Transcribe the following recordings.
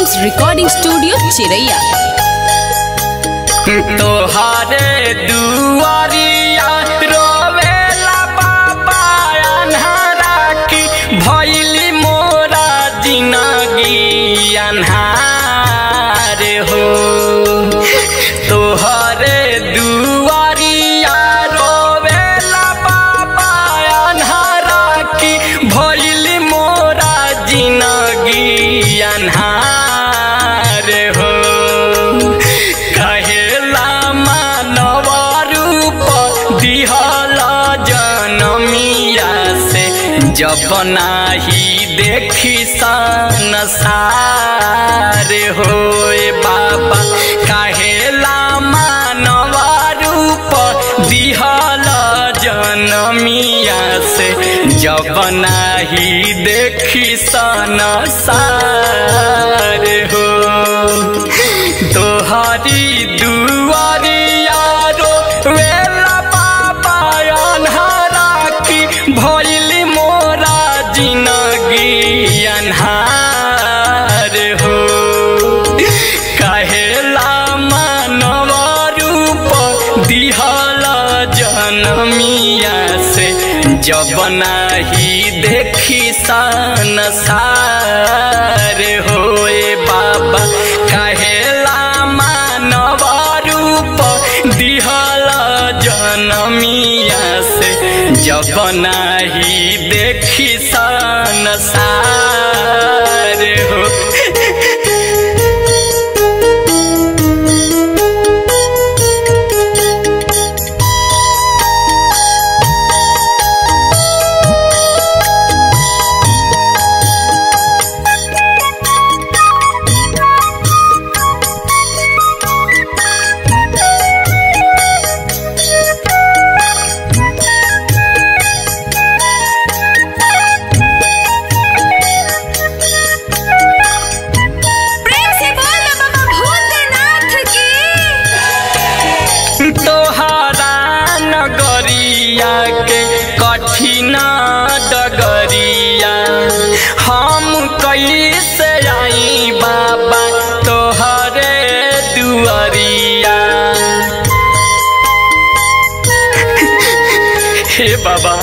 films recording studio चिरैया तोहारे दुआरिया रोवेला बाबा अन्हारा की भैली मोरा जिनगी अन्हार हो तोहरे दुआरिया रोवेला बाबा अन्हारा की भैली मोरा जिनगी अन्हार हो कहेला मानव रूप दिहल जनमिया से जब नाही देखी संसार होए बाबा कहेला मानव रूप दिहल जनमिया से जब नाही देखी संसार हो तोहरी दुआरिया रो वेला बाबा अन्हारा की भइली मोरा जिनगी अन्हार हो कहेला मानव रूप दिहल जनमिया से जब नाही देखी संसार होए बाबा कहेला मानव रूप दिहल जनमिया से जब नाही देखी संसार हो प्रेम से बोल बाबा भूतनाथ की तोहरा नगरिया के कठिन डगरिया हम कैसे आई बाबा तोहरे दुआरिया हे बाबा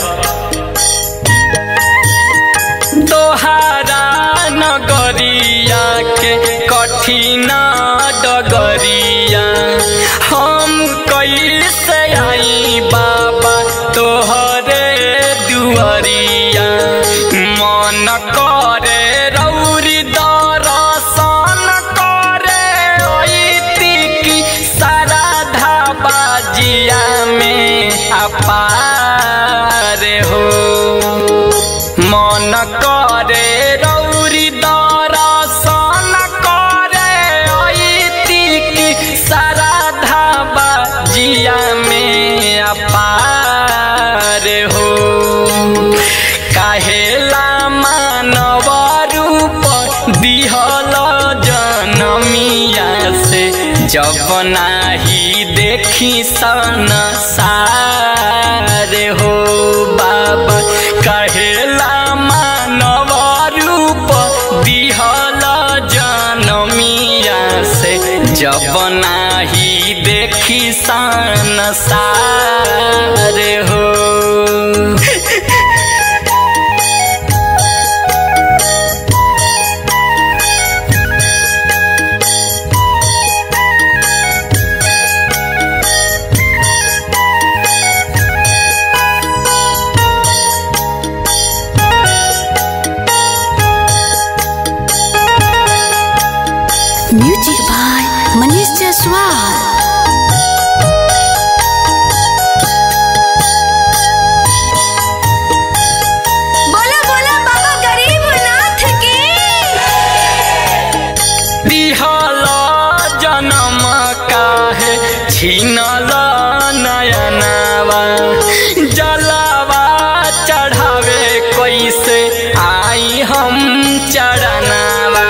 तोहारा नगरिया के कठिन डगरिया हम कैसे आई बाबा तोहरे दुआरिया मन करे रौरी दरसन करे ऐती की सारा धाबाजिया में अपार हो मन करे रौरी दरसन करे ऐती की सारा धाबा जिया में अपार हो काहेला मानव रूप दिहल जनमिया से जब नाही देखी संसार हो बाबा कहेला मानव रूप दिहल जनमिया से जब नाही देखी संसार हो म्यूजिक बाय मनीष जायसवाल बोला बोला बाबा गरीबनाथ की दिहल जनम काहे छिनल नयनावा जलावा चढ़ावे कैसे आई हम चढ़नावा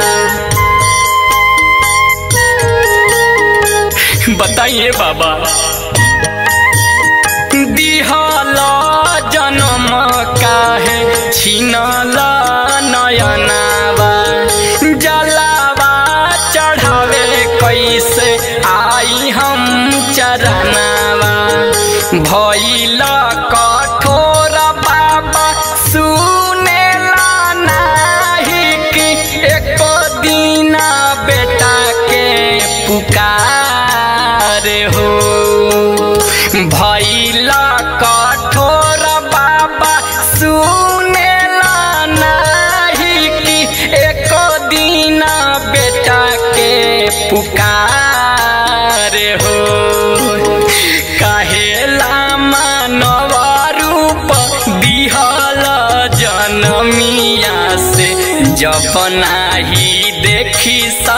बताइए बाबा दिहल जनम काहे छिनल नयनावा जलावा जब नाही देखी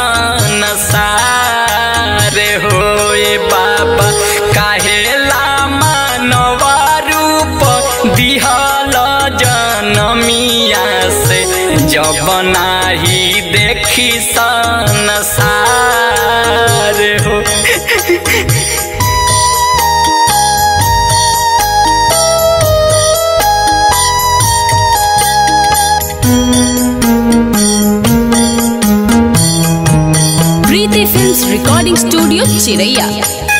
संसार होए बाबा काहेला मानव रूप दिहल जनमिया से जब नाही देखी संसार हो प्रीति फिल्म्स रिकॉर्डिंग स्टूडियो चिरैया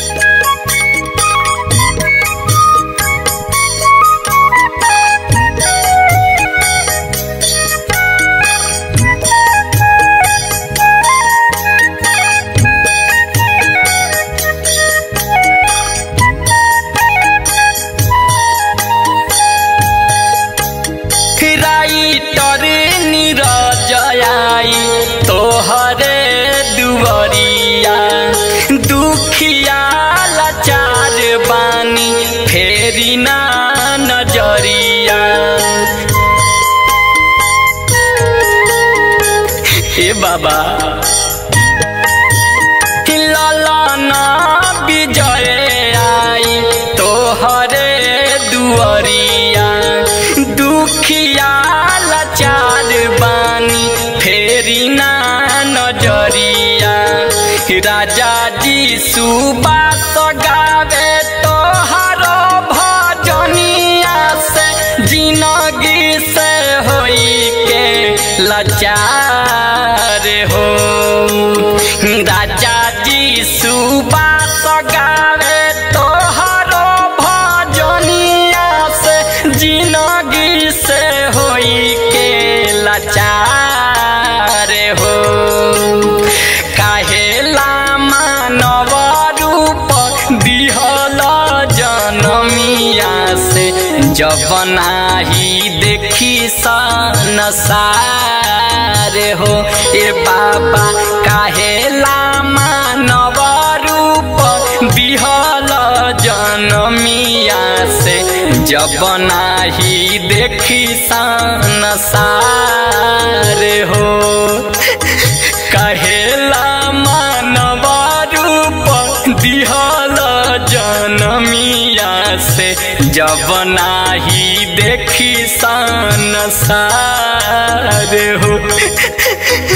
राइटर निरजयाई तोहरे दुवरिया दुखिया लाचार बानी फेरी ना नजरिया ए बाबा ललना विजय आई तोहरे दुअरिया दुखिया लाचार बानी फेरी ना नजरिया राजा जी सुबास गावे तोहर भजनिया से जिनगी से होई के लाचार हो राजा जी सुबास गावे तोहर भजनिया से जिनगी से होई के लाचार हो काहेला मानव रूप दिहल जनमिया से जब नाही देखी संसार हो ए बाबा काहेला मानव रूप दिहल जनमिया से जब नाही देखी संसार हो कहेला मानव रूप दिहल जनमिया से जब नाही देखी संसार हो